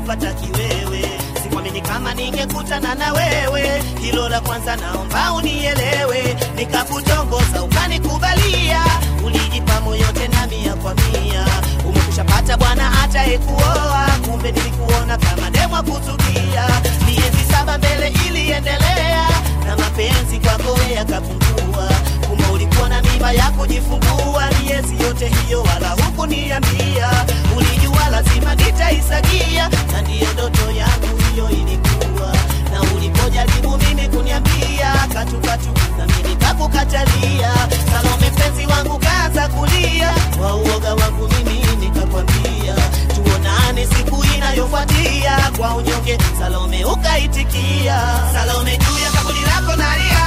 kupata kiwewe sikwamini kama ningekutana na wewe hilo la kwanza naomba unielewe nikakutongoza ukanikubalia ulijipa moyo tena mia kwa mia umekushapata bwana atayekuoa kumbe nilikuona kama demwa kuzukia miezi saba mbele iliendelea na mapenzi kwako yakapungua kumbe ulikuwa na mimba ya kujifungua miezi yote hiyo wala hukuniambia ulijua lazima nitaisagia na ndiyo ndoto yangu hiyo ilikuwa na ulipojaribu mimi kuniambia katukatu na mimi nikakukatalia salome mpenzi wangu kaanza kulia kwa uoga wangu mimi nikakwambia tuonane siku inayofuatia kwa unyonge salome ukaitikia salome juu ya kaburi lako nalia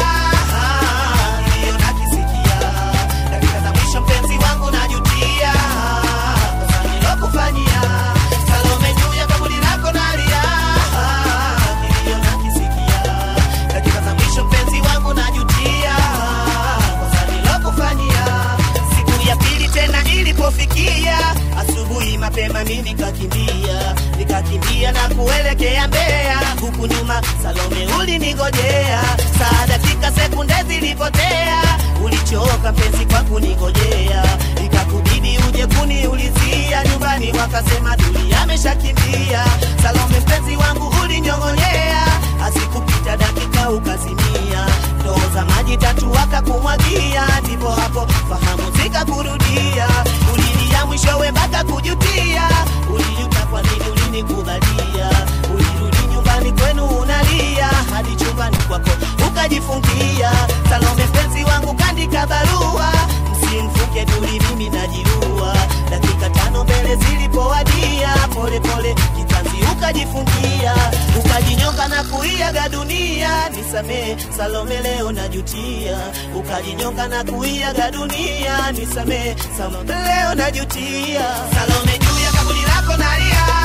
Ah, ndiyo nakisikia dakika za mwisho mpenzi wangu najutia kosa nilokufanyia salome juu ya kaburi lako nalia Ah, ndiyo nakisikia dakika za mwisho mpenzi wangu najutia kosa nilokufanyia siku ya pili tena ilipofikia asubuhi mapema mimi nikakimbia nikakimbia na kuelekea Mbeya huku nyuma Salome ulinigojea saa dakika sekunde zilipotea ulichoka mpenzi kwa kunigojea ikakubidi uje kuniulizia nyumbani wakasema Duli ameshakimbia Salome mpenzi wangu ulinyong'onyea asikupita dakika ukazimia ndoo za maji tatu wakakumwagia ndipo hapo fahamu zikakurudia ulilia mwishowe mpaka kujutia ulijuta kwa nini ulinikubalia ulirudi nyumbani kwenu unalia hadi chumbani kwako ukajifungia salome mpenzi wangu kandika barua msimfuke duli mimi najiua dakika tano mbele zilipowadia polepole kitanzi ukajifungia ukajinyonga na kuiaga dunia nisamee salome leo najutia ukajinyonga na kuiaga dunia nisamee salome leo najutia salome juu ya kaburi lako nalia